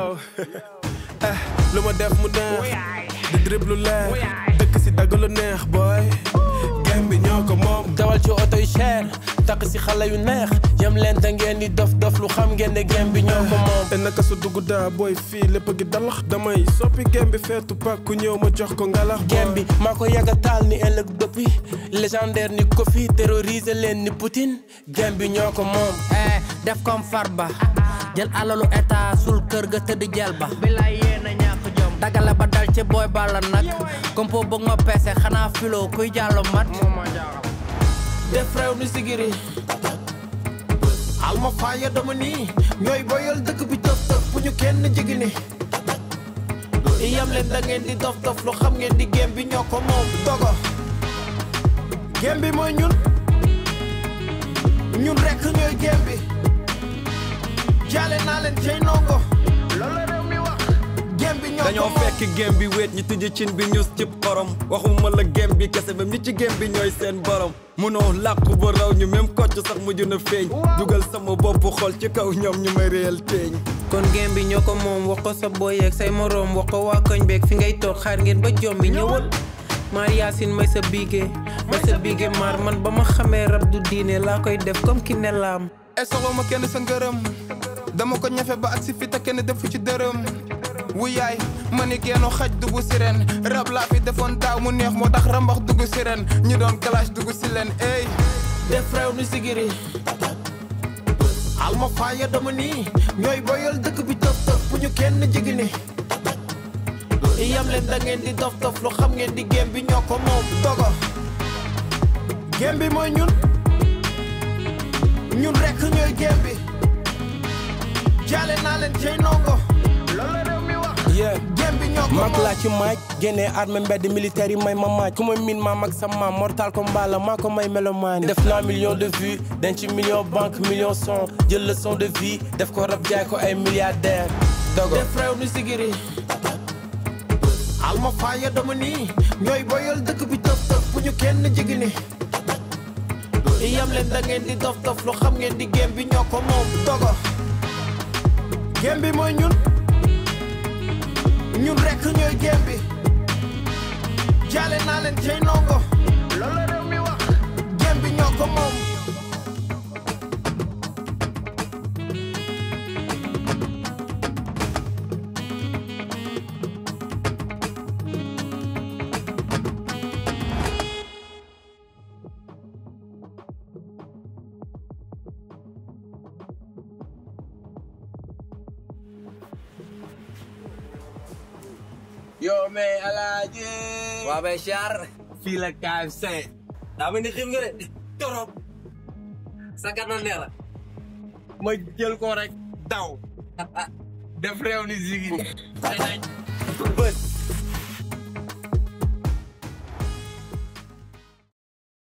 yow eh lu ma def mu neex di drib lu leer dëkk si dagg lu neex boy game bi ñoo ko moom dawal ci oto yu cher takk si xale yu neex yam leen da ngeen di dof dof lu xam ngeen ne game bi ñoo ko moom te naka su dugg daa booy fii lépp gi dalax damay soppi game bi feetu pak ku ñëw ma jox ko ngalax boy. game bi maa ko yàgga taal ni ëllëg doppi légendaire ni Kofi terroriser leen ni Poutine game bi ñoo ko moom eh def comme farba jël alalu état sul kër ga tëdd jël ba bilaay yéen a ñàkk jom dagale ba dal ci booy balla nag kompo bëgg ma peese xanaa filo kuy jàllo mat def réew ni sigiri alma faaya dama nii ñooy boyal dëkk bi tëf tëf bu ñu kenn jigi ni yam leen da ngeen di dof dof lu xam ngeen di game bi ñoo ko moom dogo gem bi mooy ñun ñun rekk ñooy gem bi jaale naa leen cey nongo loolu la réew mi wax gem bi ñoo dañoo ko moom fekk gem bi wéet ñu tijji cin bi ñus cib xorom waxuma la gem bi kese même ñi ci gem bi ñooy seen borom munoo làqu ba raw ñu même kocc sax mujj na feeñ dugal sama bopp xol ci kaw ñoom ñu may réel teeñ kon game bi ñoo ko moom wax ko sa boy ak say moroom wax ko waa koñ beeg fi ngay toog xaar ngeen ba jom bi ñëwal maar yaasin may sa biige may sa biige maar man ba ma xamee rab du diine laa koy def comme ki ne laam e soxla ma kenn sa ngërëm dama ko ñafe ba ak si fi te kenn defu ci dërëm wu yaay ma ni geenu xaj dugg si ren rab laa fi defoon daaw mu neex moo tax rambax dugg si ren ñu doon clash dugg si leen ey def réew ni sigiri alma faaya dama nii ñooy boyal dëkk bi tëf tëf bu ñu kenn jigi ni yam leen da ngeen di dof dof lu xam ngeen di game bi ñoo ko moom dogo gem bi mooy ñun ñun rekk ñooy gem bi jaale naa leen cey nongo loolu la réew mi wax yeah gem bi ñoo ko mag moom laa ci maaj génnee armée mbedd militaire yi may ma maaj ku ma miin maa mag sa maam mortal combat la maa ko may melomaani def naa million de vues denc million banque million son jël leçon de vie def ko rab jaay ko ay milliardaire dogo def réew ni sigiri alma faaya dama nii ñooy boyal dëkk bi tëf tëf bu ñu kenn jigi ni yam leen da ngeen di dof dof lu xam ngeen di game bi ñoo ko moom dogo gem bi mooy ñun ñun rekk ñooy gem bi jaale naa leen cey nongo loolu la réew mi wax gem bi ñoo ko moom yo mais alaaji waa bay char fii la KFC daa mel ni xiim nga de torop sa gànnaaw nee la ma jël ko rek daw def réew ni sigiri